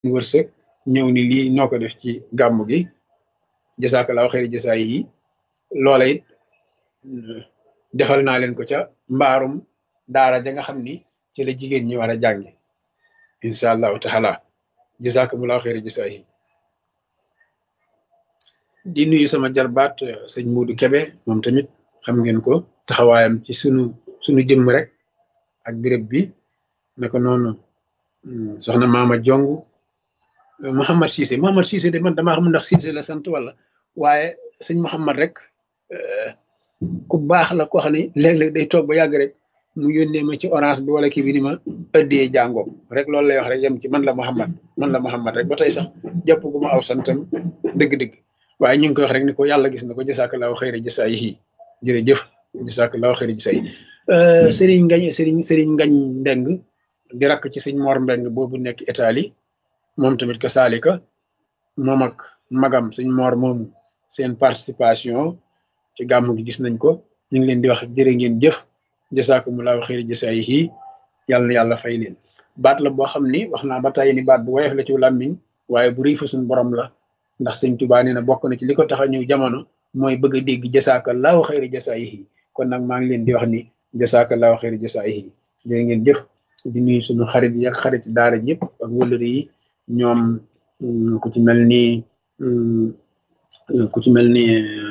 wërsëg ñëw ni lii noo ko def ci gàmmu gi jasakalaaw xëyri jasaay yi loola it defal naa leen ko ca mbaarum daara ja nga xam ni ci la jigéen ñi war a jànge incha allahu taala jasakumulaaw xëyri jasaay yi di nuyu sama jarbaat sëñ Muudu Kebe moom tamit xam ngeen ko taxawaayam ci sunu sunu jëmm rek ak béréb bi naka noonu soxna Maama Jong Mouhamad Cissé Mouhamad Cissé de man damaa xam ndax Cissé la sant wala waaye sëñ Mouhamad rek ku baax la koo xam ne léeg-léeg day toog ba yàgg rek mu yónnee ma ci orange bi wala kii bi ni ma ëddee jàngoo rek loolu lay wax rek yem ci man la Mouhamad man la Mouhamad rek ba tey sax jàpp gu ma aw santam dëgg-dëgg waaye ñu ngi koy wax rek ni ko yàlla gis na ko jasakalaahu xayra jasaayihi jërëjëf jasakalaahu xayra jasaayihi Serigne Ngañ Serigne Serigne Ngañ Mbeng di rakk ci sëñ Mor Mbeng boobu nekk Italie moom tamit ka saalika moom ak magam sëñ Mor moomu seen participation ci gàmm gi gis nañ ko ñu ngi leen di wax jërë ngeen jëf jasaakumulaahu xayra jasaayihi yàlla na yàlla fay leen baat la boo xam ni wax naa ba tey ni baat bu woyof la ci làmmiñ waaye bu rëy fa suñ borom la ndax sëñ Tuubaa nee na bokk na ci li ko tax a ñëw jamono mooy bëgg a dégg jasaakallahu xayra jasaayihi kon nag maa ngi leen di wax ni jasaakallahu xayra jasaayihi jërë ngeen jëf di nuyu suñu xarit yi ak xarit daara ji yëpp ak wëllëri yi ñoom ku ci mel ni ku ci mel ni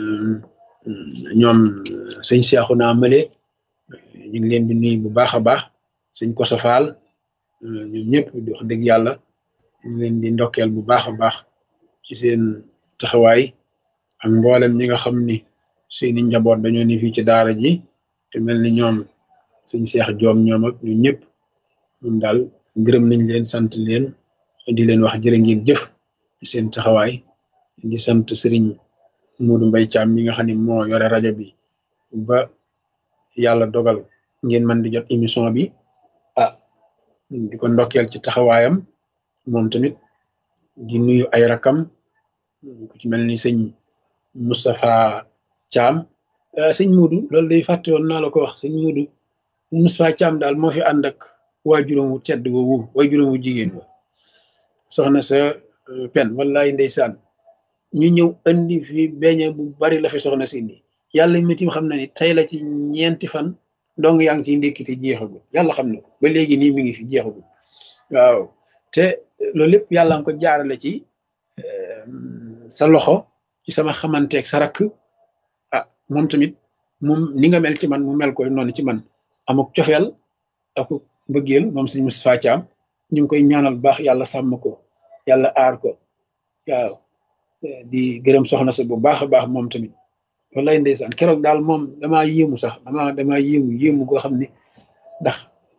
ñoom sëñ Seexuna Male ñu ngi leen di nuyu bu baax a baax sëñ Koso Faal ñoom ñëpp di wax dëgg yàlla ñu leen di ndokkeel bu baax a baax ci seen taxawaay ak mboolem ñi nga xam ni seeni njaboot dañoo ni fii ci daara ji te mel ni ñoom suñ seex joom ñoom ak ñu ñëpp ñun daal gërëm nañ leen sant leen di leen wax jërë ngeen jëf ci seen taxawaay di sant sëriñ Moodu Mbay Caam mi nga xam ne moo yore rajo bi ba yàlla dogal ngeen mën di jot émission bi ah di ko ndokkeel ci taxawaayam moom tamit di nuyu ay rakam ku ci mel ni sëñ Moustapha Thiam sëñ Muudu loolu day fàtte woon naa la ko wax sëñ Muudu Moustapha Thiam daal moo fi ànd ak waajuram wu tedd woowu waajuram wu jigéen wa soxna sa pen wallaay ndeysaan ñu ñëw andi fi beñe bu bari la fi soxna si indi yàlla mitim xam na ni tey la ci ñeenti fan dong yaa ngi ciy ndékkite jeexagul yàlla xam na ko ba léegi nii mi ngi fi jeexagul waaw te loolu lépp yàlla nga ko jaarale ci sa loxo ci sama xamanteeg sa rakk ah moom tamit moom ni nga mel ci man mu mel koy noonu ci man amuk cofeel ak mbëggeel moom sëñ Moustapha Thiam ñu ngi koy ñaanal baax yàlla sàmm ko yàlla aar ko waaw di gërëm soxna sa bu baax a baax moom tamit wallaay ndeysaan keroog daal moom damaa yéemu sax damaa damaa yéemu yéemu goo xam ne ndax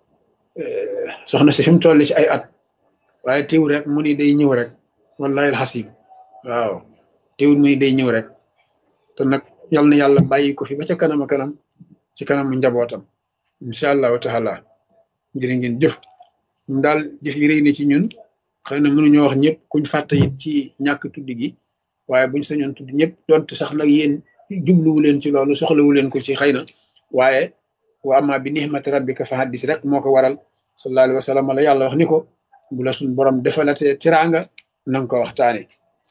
soxna si fi mu toll ci ay at waaye teew rek mu ni day ñëw rek wallahi alxasim waaw teewul muy day ñëw rek te nag yal na yàlla bàyyi ko fi ba ca kanam a kanam ci kanamu njabootam incha allahu taala jërë ngeen jëf ñun daal jëf yi rëy na ci ñun xëy na mënuñoo wax ñëpp kuñ fàtte it ci ñàkk tudd gi waaye buñ sañoon tudd ñëpp donte sax nag yéen jubluwu leen ci loolu soxlawu leen ko ci xëy na waaye wa amma bi nihmati rabbika fa haddis rek moo ko waral sallallahu alayhi wa sallam la yàlla wax ni ko bu la suñ borom defalatee tiraanga nanga ko waxtaane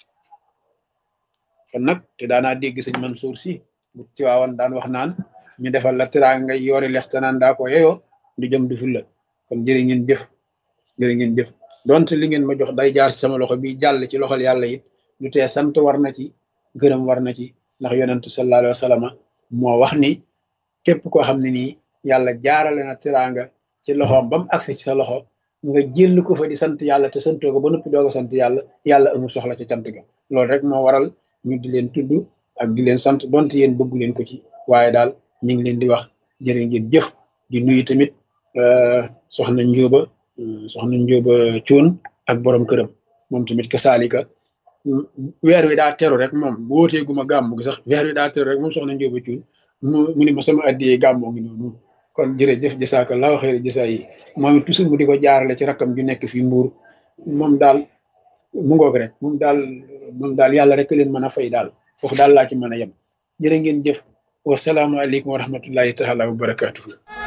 kon nag te daanaa dégg sëñ Mansour si bu tiwaawan daan wax naan ñu defal la tiraanga yoori lexte naan daa ko yeyoo du jëm du ful la kon jërë ngeen jëf jërë ngeen jëf donte li ngeen ma jox day jaar ci sama loxo bi jàll ci loxol yàlla it lu tee sant war na ci gërëm war na ci ndax yonentu sallallahu alayhi wa sallam moo wax ni képp koo xam ne nii yàlla jaarale na tiraanga ci loxoom ba mu agsi ci sa loxo nga jël ko fa di sant yàlla te santoo ko ba noppi doog a sant yàlla yàlla amul soxla ca cant ga loolu rek moo waral ñu di leen tudd ak di leen sant donte yéen bëggu leen ko ci waaye daal ñu ngi leen di wax jërë ngeen jëf di nuyu tamit soxna njóoba soxna njóoba cuun ak borom këram moom tamit ka saalika weer wi daa teru rek moom bu wóoteeguma gàmmu gi sax weer wi daa teru rek moom soxna njóoba cuun mu mu ni ma sama addiyee gàmmoo ngi noonu kon jërëjëf jasaakallaahu xayri jasaa yi moom it toujours mu di ko jaarale ci rakkam ju nekk fii mbuur moom daal mu ngoog rek moom daal moom daal yàlla rek leen mën a fay daal foofu daal laa ci mën a yem jërë ngeen jëf wasalaamualeykum wa rahmatullahi taala wa barakatuhu